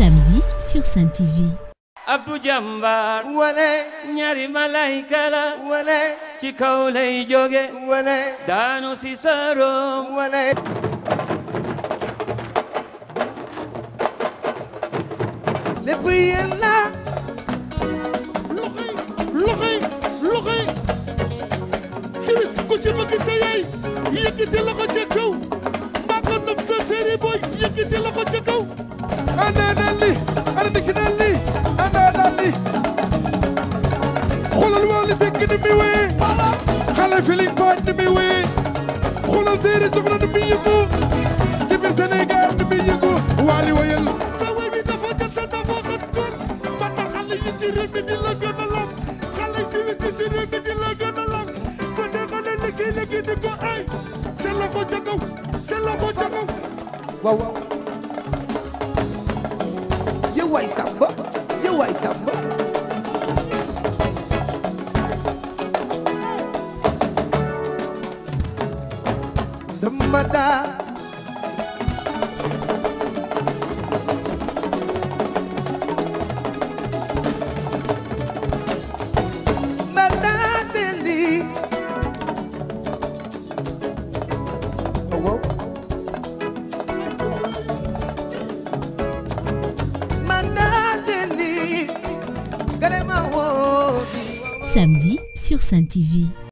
Samedi sur Sen TV. Abdou Jambar wane ñaari malayka la wane ci kaw lay jóge wane daanu si soroom wane lépp yéen la loxoy loxoy siwis ku ci bëgg sa yaay yëkkati loxo ca kaw mbaa ko nopp sa séeri booy yëkkati loxo ca kaw anda dalli ana dikki dalli anda dalli xoolal Wally Seck ni muy wéyee xale Feeling Pod ni muy wéyee xoolal séeri soxna ni muy yëngu ci biir Sénégal ni muy yëngu Wally wayal sa way bi dafa jot dafa xat góor ba tax xale yi ci réew mi di la gën a lam xale yi siwis yi ci réew mi di la gën a lam ko dee xale liggéey liggéey di ko ay seen loxo ca kaw seen loxo ca kaw waaw waaw yow waay samba yow waay samba dama daa ma daa delli waaw Mandazeli, Galema Wodi. Samedi sur Sen TV.